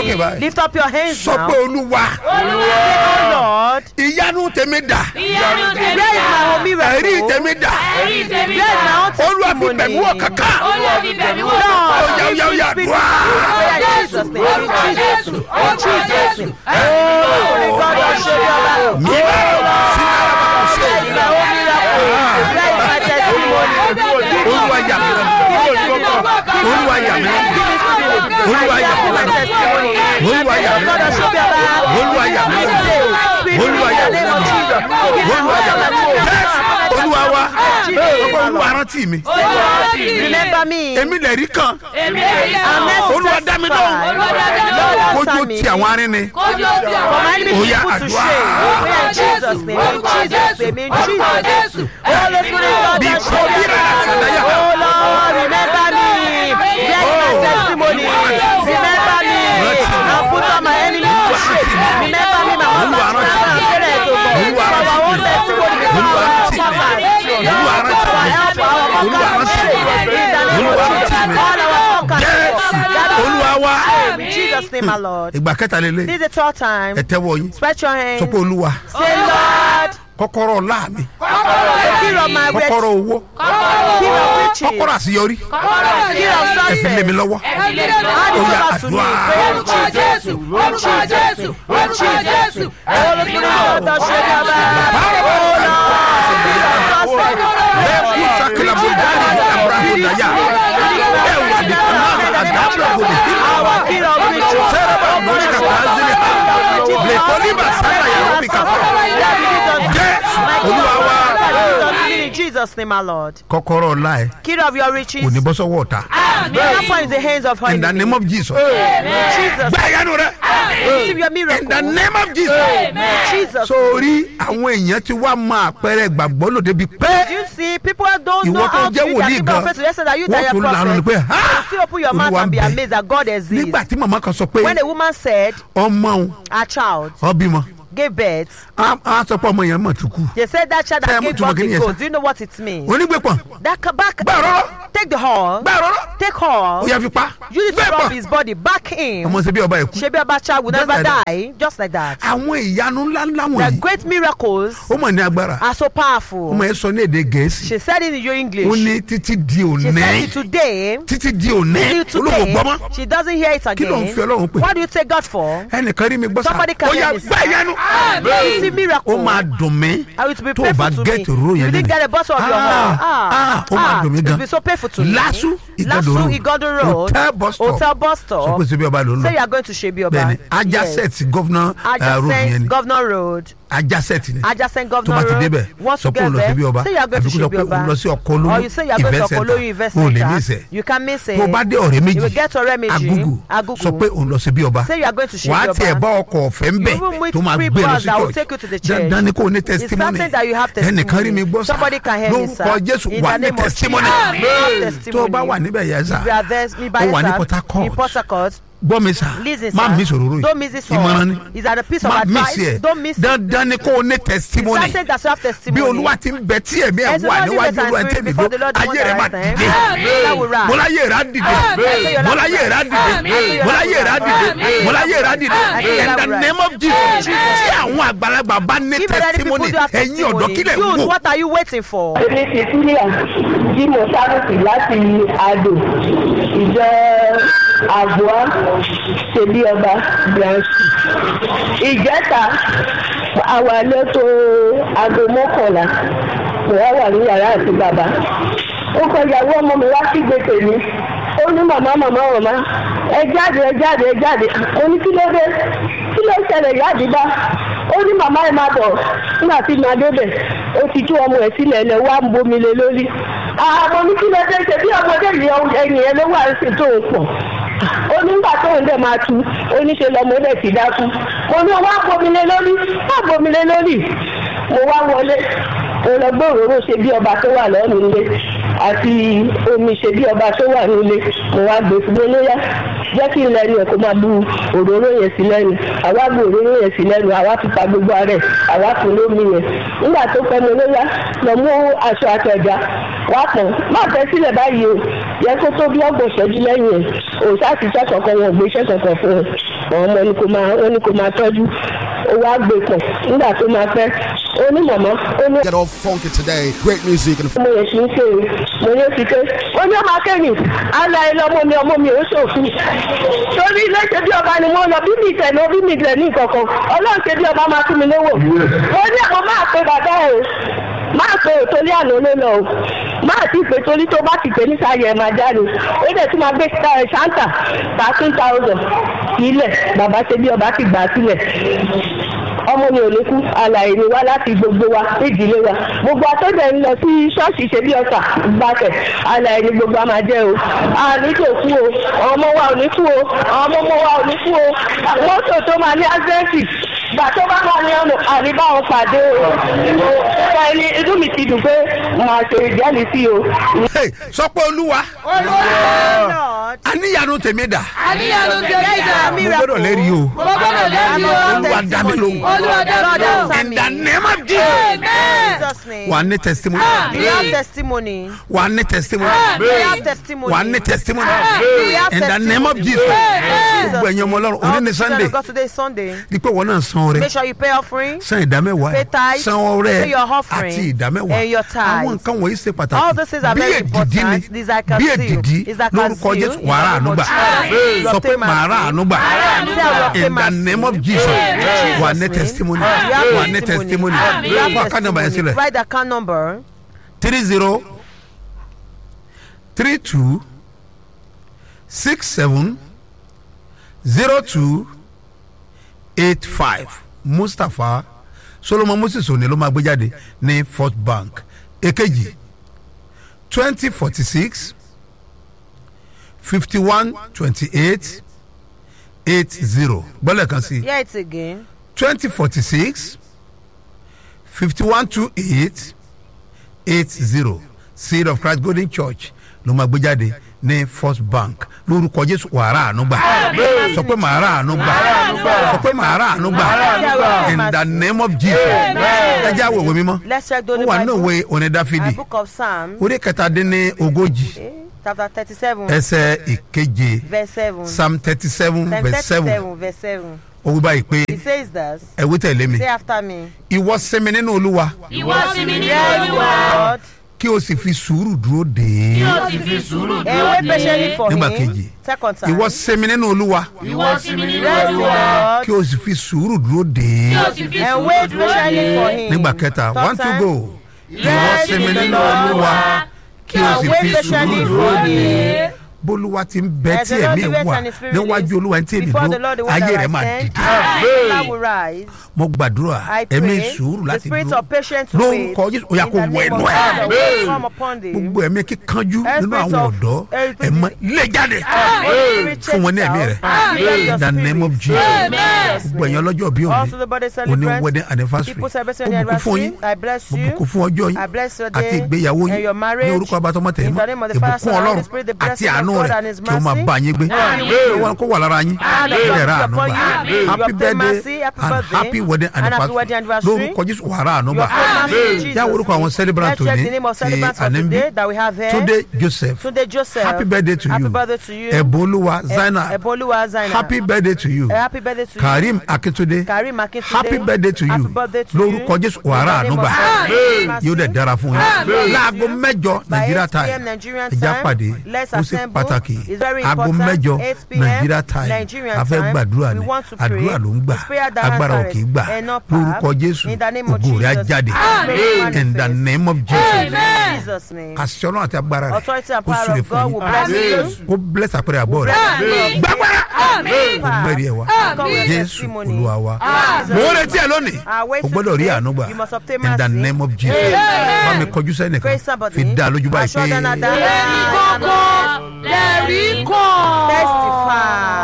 sókè báyìí. Lift up your hands sọ now. pé olúwa Say, oh Lord, ìyanu tèmi dà ìyanu tèmi where is my dà own miracle? ẹ̀rí tèmi dà ẹ̀rí tèmi Where is my dà own olúwa fi testimony? bẹ̀mí wọ̀ kankan olúwa fi bẹ̀mí wò Lord, Ó yá, ó yá, ó yá, speak dùá. prayer in Jesus' name. In orúkọ Jesus' jésù name. orúkọ jésù Oh, God, I show you love. mi bá sí alábàámu ṣe Where is my own miracle? Where is my testimony? olúwa yà mí lẹ́nu olúwa yà mí lẹ́nu olúwa yà mí lẹ́nu olúwa yà mí lẹ́nu olúwa yà mí lẹ́nu olúwa yà mí lẹ́nu olúwa yà mí lẹ́nu Yes, olúwa wa ọkọ olúwa rántí mi Remember me. èmi lè rí kan èmi èyí I'm kan next to olúwa dá mi lóhùn Lord, kójú answer me. ti àwọn arínni kójú ọtí For àwọn my enemy Ó yá, people to àdúrà. shame. We are in Jesus' name. In Jesus' name. In Jesus' name. Holy Spirit, God, bí I show kò bí you rà àtàdáyà Oh Lord, remember me. Where is my testimony? Remember me. And put on my enemies to shame. Remember me, my husband, Olúwa rántí my mi. parents, oh God. Olúwa For our own rántí mi. testimony. For Olúwa our rántí mi. conquerors. Olúwa Lord, rántí for our mi. help, our Olúwa conquerors. rántí mi. In the name of Olúwa Jesus. rántí mi. All our conquerors. Yes, olúwa wa In Jesus' name, my Lord. ìgbà kẹta lélẹ̀ This is the third time. ẹ tẹ́wọ́ yín Stretch your hands. sọ pé olúwa Say, Lord, kọ́kọ́rọ́ ọlá mi the key of my bread, kọ́kọ́rọ́ owó key of riches, kọ́kọ́rọ́ àṣeyọrí key of ẹ fi lé mi success. lọ́wọ́ Hand it Ó yá, over to me. àdúrà. Pray in orúkọ Jesus' jésù name. orúkọ jésù orúkọ jésù Holy Spirit, God, thou shalt have Oh Lord, lẹ́kùn sakila bùdáàlì abrahamu daya ẹ wà ní kanáà àdàbà bòlì our key of riches. sẹ́rẹ̀bà lórí kàkà ázìlì ha lẹ́kọ̀ọ́lìbà sábà yàrá bí kàfà Yes, olúwa wa In Jesus' name, my Lord. kọ́kọ́rọ́ ọlá ẹ Key of your riches. kò ní bọ́ sọ́wọ́ ọ̀tá The other point is the hands of in the enemy. name of Jesus Jesus, gbá ìyanu rẹ receive your in miracle. the name of Jesus Jesus. sórí àwọn èèyàn ti wá máa àpẹẹrẹ gbàgbọ́ lòdì bíi pé You see, people don't Ìwọ know tó how to jẹ́ use their wòlíì people gan, of faith. They say that you wọ́n that are tún lanu ni prophet. pé ha You still open your mouth Olúwa and be ń bẹ. amazed that God exists. nígbà tí màmá kan sọ pé When a woman said ọmọ òun her child ọ bímọ gave birth, á á sọ pé ọmọ yẹn mọ̀ tó kù they said that child Tell that me gave to birth begin, to yes, goat. sir. Do you know what it means? onígbèpọ̀ That ca- back, gbà rọ́rọ́ take the horn, gbà rọ́rọ́ take ó horn, yẹ fi pa use it to rub gbẹ̀pọ̀ his body, back him. ọmọ ṣe bí ọba ẹ̀kú Shebi Abacha will Just never like that. die, just like that. àwọn ìyanu ńláńlá The wọ̀nyí great miracles ó mọ̀ ní agbára are so powerful. ọmọ yẹn sọ ní èdè gẹ̀ẹ́sì She said it in your ó English. ní títí di She òní said it today. títí di òní Till olóko today, gbọ́mọ́ she doesn't hear it kí ló ń fi again. ọlọ́run pè What do you take God for? ẹnìkan rí mi gbọ́ sá Somebody can ó hear yà me, sir. gbá ìyanu You see miracle. ó máa dùn mí I will be tó o bá painful to me. get ro You yẹn didn't get a bottle of your Ah, own. Ah, ah, ó máa dùn mí It gan will be so painful to me. Lasu Igando Lasu Road. Igando Road. Hotel bus stop. Hotel bus sọ stop. pé ṣe bí ọba ló ń Say you lọ are going to Shebi Oba. bẹ́ẹ̀ni ajacet governor uh, road yẹn Adjacent ni Governor Road. ajacet ni Adjacent tó Governor bá ti Road. débẹ̀ Once sọ you pé òun get lọ sí bí there, ọba say you are going to àbí kó sọ Shebi pé òun Oba. lọ sí ọkọ Or olóyún you say you are going to event Okoloyu Invest center o lè ní Center. ìsẹ̀ You can miss it. tó o bá dé ọ̀rẹ́ You will méjì get ọ̀rẹ́ méjì. agugu Agugu. sọ pé òun lọ sí bí ọba Say you are going to Shebi wàá Oba. tiẹ̀ bá ọkọ̀ ọ̀fẹ́ ń bẹ̀ Even with tó máa free gbé lọ bus sí that will church take you to the church. dandan ni kò ní It's testimony certain that you have ẹnìkan rí mi gbọ́ sá Somebody can hear me, sir. lórúkọ jésù In wà the ní name of testimony Jesus. You have testimony. tó o bá wà níbẹ̀ yẹn sá If you are there, me by ó wà ní yourself, Port Harcourt. in Port Harcourt, gbọ́ mi sá listen, má sir. mi sòrò rò Don't miss this one. ìmọ̀ràn ni Is that a piece of má mi advice? sí ẹ̀ Don't miss it. dandan ni kò ní It's testimony certain that you have bí testimony. olúwa ti ń bẹ tí ẹ̀mí ẹ̀ As the wà Lord níwájú lives and olúwa spirit tẹ̀mí before ló the Lord the ayé one rẹ̀ that máa has time. dìde That will rise. mọ́láyé rẹ̀ á dìde Amen. mọ́láyé rẹ̀ á dìde Amen. mọ́láyé rẹ̀ á dìde Amen. mọ́láyé rẹ̀ á dìde Amen. in the name of Jesus tí àwọn àgbàlagbà bá ní If any people testimony do have ẹ̀yin ọ̀dọ́ testimony, kílẹ̀ ń use wò what are you waiting for? èmi ti sílẹ̀ tí mo sábùkì láti àdò ìjọ àbúrò ṣebí ọba branch ìjẹta àwa lẹ́tọ̀ aago mọ́kànlá mo wá wà ní yàrá àti bàbá ó kọ ìyàwó ọmọ mi wá sí gbèsè mi ó ní màmá màmá màmá ẹ jáde ẹ jáde ẹ jáde mo ní kí ló dé kí ló ṣẹlẹ̀ yáàdì bá ó ní màmá ẹ máa bọ̀ nígbà tí màá débẹ̀ ó ti tú ọmọ ẹ̀ sílẹ̀ lẹ̀ wá ń bomi lé lórí àwọn ní kí ló dé ṣe bí ọmọdé yìí ẹ̀yìn ẹ̀ ló wà ń sìn tó ń pọ̀ ó ní nígbà tóun dẹ̀ máa tu ó ní ṣe lọmọdé ti dákú mo ní wá bomi lé lórí wá bomi lé lórí mo wá wọlé mo lọ gbé òróró ṣe bí ọba tó wà lọ́nu ilé àti omi ṣe bí ọba tó wà nílé mo wá gbé fún mi lóyá jẹ́ kí n lẹ́nu ẹ̀ kó máa bu òróró yẹn sí lẹ́nu àwa bu òróró yẹn sí lẹ́nu àwa fi pa gbogbo ara ẹ̀ àwa fún lómi yẹn nígbà tó pẹ́ mi lóyá lọ mú aṣọ àtẹ̀já wá pọ̀n má tẹ́ sílẹ̀ báyìí o yẹ kó tó bí ọgbọ̀n ṣẹ́jú lẹ́yìn ẹ̀ òòṣà ti iṣẹ́ kankan wọn ò gbé iṣẹ́ kankan fún ẹ àwọn ọmọ ni kò máa ó ní kò máa tọ́jú ó wá gbé pọ̀ nígbà tó máa pẹ́ ó ní mọ̀mọ́ ó ní Get all funky today. Great music and mo yẹ kí n ṣe mo yẹ fi ké ó ní ọmọ akẹ́yìn ala ẹ lọ́mọ mi ọmọ mi ò ṣòfin torí ilé ṣe bí ọba ni mo lọ bí mi tẹ̀ ní bí mi tẹ̀ ní ìkọ̀kan ọlọ́run ṣe bí ọba máa fún mi lówó ó ní àwọn máa pe bàbá ẹ o máa pe òtórí àná ló lọ o máa ti pè torí tó bá ti pè ní sáyẹ máa jáde ó dẹ̀ tún máa gbé ẹ ṣáńtà thirteen thousand sílẹ̀ bàbá ṣe bí ọba ti gbà á sílẹ̀ ọmọ mi ò ní kú àlàyé ni wá láti gbogbo wa ìdílé wa gbogbo atọ́jọ́ ń lọ sí ṣọ́ọ̀ṣì ṣe bí ọ̀sà gbàtẹ̀ àlàyé ni gbogbo a máa jẹ́ o àní tó kú o ọmọ wa ò ní kú o ọmọ ọmọ wa ò ní kú o mọ́tò tó máa ní ásẹ́ǹtì gbà tó bá máa ní ọ̀nà àríbáwọn pàdé o ṣe ẹni inú mi ti dùn pé màá ṣe ìjẹ́lì sí o. Hey, sọ pé olúwa Lord. àníyànú tèmi dà àníyànú tèmi dà. mo gbọ́dọ̀ lẹ́rìí o mo gbọ́dọ̀ lẹ́rìí o. olúwa dá mi lóhùn olúwa dá mi lóhùn. in the name of Jesus amen. Jesus' name. wà á ní testimony We have testimony. wà á ní testimony We have testimony. wà á ní testimony We have in the name of testimony. Jesus Jesus. gbogbo ẹ̀yin ọmọ ọlọ́run òní All ní the children Sunday of God today is Sunday. di pé wọn náà san ọrẹ Make sure you pay offering. san ìdámẹ́wàá Pay tithe, san ọrẹ pay your offering, àti ìdámẹ́wàá and your tithe. àwọn nǹkan wọ̀nyí ṣe All those pàtàkì things are bí very èdìdí important. These are ni bí concealed. èdìdí These are lórúkọ concealed. Jésù wàrà ànúgbà Amen. sọ pé màrà ànúgbà Say, I will obtain in the mercy. name of Jesus Jesus' wà ní name. testimony You have wà ní testimony You have fún àkànnà bàyẹn testimony. sílẹ̀ Write the account number. three zero three two six seven zero two eight five mustapha solomon moses òní ló máa gbé jáde ní first bank èkejì twenty forty six fifty one twenty eight eight zero gbọ́dọ̀ kan sí Hear it again. twenty forty six fifty one two eight eight zero seed of christ golden church ló máa gbé jáde ní first bank lórúkọ jésù wàrà ànúgbà sọ pé màrà ànúgbà sọ pé màrà ànúgbà in the name of jesus ẹ jẹ́ àwọ̀ ìwé mímọ́ Let's check the ó Holy wà nínú Bible. ìwé onídàáfídì A book of Psalms, orí kẹtàdínní ogójì eh, chapter thirty-seven, ẹsẹ̀ ìkeje verse seven. psalm thirty seven Psalm verse seven thirty-seven, verse seven. ó wí báyìí pé He says this. ẹ wí tẹ̀lé mi Say after me. ìwọ sinmi nínú olúwa ìwọ sinmi nínú Yes, olúwa. Lord. kí o sì fi sùúrù dúró dè é yóò sì fi sùúrù And dúró wait de. patiently for Nígbà him. kejì. Second time. ìwọ sinmi nínú olúwa ìwọ sinmi nínú Yes, olúwa. Lord. kí o sì fi sùúrù dúró dè yóò é sì fi And sùúrù wait dúró patiently for de. him. nígbà kẹta Third one two time. go ìwọ Yes, sinmi in the nínú Lord. olúwa kí o And sì wait fi patiently sùúrù for dúró dè é him. bólúwa ti ń bẹ As tí the Lord ẹ̀mí ẹ̀ lives wà and his spirit níwájú lives, olúwa tí èmi Before the dúró Lord, the one ayé that rẹ̀ I máa sent, dìde that will rise. mo gbàdúrà I ẹ̀mí pray sùúrù the láti spirit dúró of patience to wait. lórúkọ jésù ó yá In kó the wọ name ẹnu of ẹ̀ God, will come upon thee. gbogbo ẹ̀mí kíkanjú Every nínú spirit àwọn of- ọ̀dọ́ every ẹ̀ mọ lé jáde fún wọn ní ẹ̀mí rẹ̀ in the name of jesus gbogbo ẹ̀yin ọlọ́jọ́ bí Also òní the body òní celebrant. wedding anniversary People celebrating ó their bùkún fún yín anniversary. I bless mo you. bùkún fún ọjọ́ I yín bless your àti day ìgbéyàwó and your yín marriage. ní orúkọ abatọmọ tẹ̀ In mọ́ the name of the Father, ìbùkún Son, and ọlọ́run the Spirit, the àti blessing of àánú God rẹ̀ and His kí ó máa mercy. bá yín gbé Amen. kí wọn kó wà lára yín And kí the ẹ rà blessing àánú upon gbà you. happy Your obtain mercy, birthday happy and birthday, happy wedding and happy wedding anniversary anniversary. lórúkọ jésù wàrà àánú Your gbà obtain mercy, yá orúkọ àwọn Jesus. celebrant Let's check òní the name of ti celebrants for ànẹ́mbí today that we have here. túndé joseph Tunde Joseph. happy birthday to Happy you birthday to you. ẹ̀bùnolúwa E- zainab Eboluwa Zainab. happy birthday to you Eh, Happy birthday to karim you. akintunde Karim Akintunde. happy birthday to Happy you birthday to lórúkọ you. jésù wàrà In the name ànúgbà of God. yóò dẹ̀ dára fún yín láago mẹ́jọ By nàìjíríà 8 p.m. time Nigerian ẹja time, pàdé let's ó sì assemble. pàtàkì It's very aago important. mẹ́jọ 8 p.m. nàìjíríà time Nigerian a fẹ́ time. gbàdúrà We ni want to pray. àdúrà ló ń gbà It's prayer that agbára ò answers kì í gbà and not power. lórúkọ jésù In the name of ògo rẹ̀ á Jesus. jáde Amen. in the name of jesus In Jesus' name. àṣẹ ọlọ́run àti agbára rẹ̀ Authority and ó power súre of fún God will yín bless you. ó bless àpẹẹrẹ àbọ̀ rẹ̀ Amen. gbàgbára Àmín. ó mẹ́rin ẹ̀ wá Come with jésù testimony. olúwa wa Jesus' mo ń name. retí ẹ lónìí I wait o till gbọ́dọ̀ rí today. àánú gbà You must obtain in the mercy. name of jesus Amen. bá mi kọjú sẹ́nìkan Praise somebody. fi dá a lójú báyìí Assure them pé. that- ẹ̀rí kọ́kọ́ lẹ́rí kọ́. Testify.